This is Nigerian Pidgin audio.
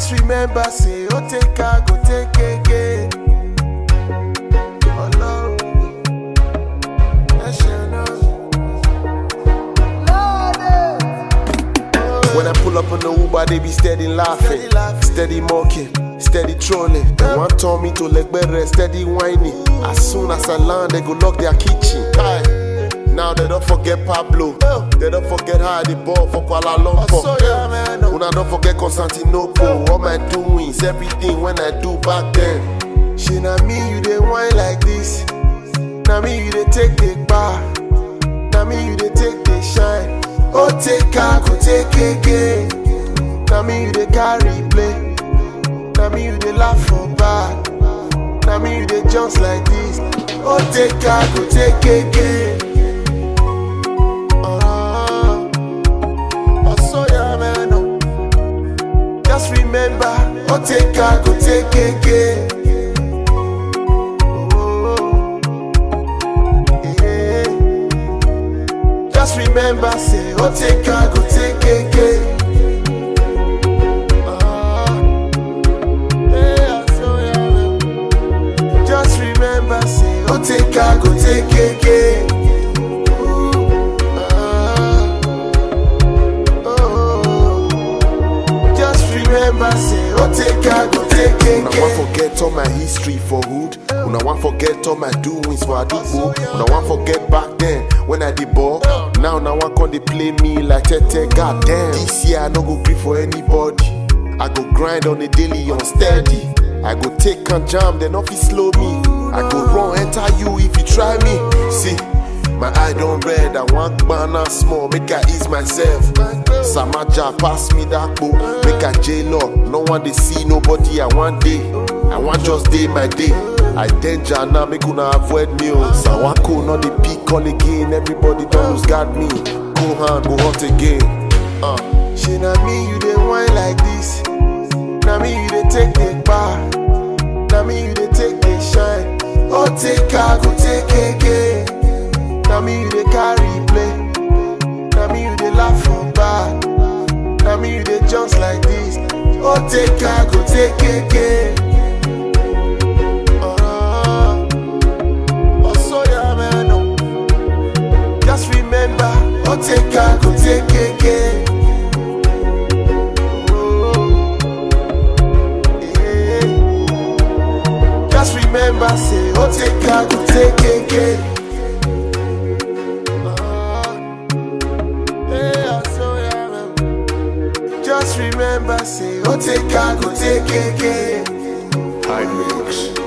Just remember, say, oh, take I go take again. Ọlọ́run ẹ ṣe náà. When I pull up on the Uber, they be steady laughing, Steady laughing. steady mocking, steady trolling. They want turn me to Legbere, steady whining. As soon as I land, they go lock their kitchen. Kai. Now they don't forget Pablo. They don't forget how they ball for Kuala Lumpur. Oh, so yeah, man. Una don't forget Constantinople. All my doings, everything when I do back then. She na me you dey whine like this. Na me you dey take the bar. Na me you dey take the shine. Oh take her, go take again. Na me you dey carry play. Na me you dey laugh for back. Na me you dey just like this. Oh take her, go take again. Uh, oh so yeah man. oh. Just remember, oh take her, go take again. Oh, yeah. Just remember, say, oh take her, go take again. Ah, yeah, so yeah, man. Just remember, say, oh take her, go take again. Ooh, ah, oh. Just remember, say, oh take her, go take again. Una want forget all my history for hood. Una want forget all my doings for Adubo. Una want forget back then when I did ball. Now, now one come they play me like Tete. God damn. This year I no go gree for anybody. I go grind on the daily on steady. I go take and jam, then off it slow me. I go run enter you if you try me. See. My eye don't red, I want banana small, make I ease myself. Samaja pass me that book, make I jail up. No one they see nobody, I want day. I want just day my day. I danger now, make una avoid me. oh. Sawako, not the peak call again. Everybody don't lose guard me. Go hand, go hot again. Uh. She na me, you dey whine like this. Na me, you dey take the bar. Na me, you dey take the shine. Oh, take her, go take again. Na me you dey carry play. Na me you dey laugh for back. Na me you dey just like this. Oh take her, go take again. Uh, oh so yeah man. oh. Just remember, oh take her, go take again. Oh, yeah. Just remember, say, oh take her, go take again. Yeah, so yeah, man. Just remember, say, oh, take her, go take again. High mix.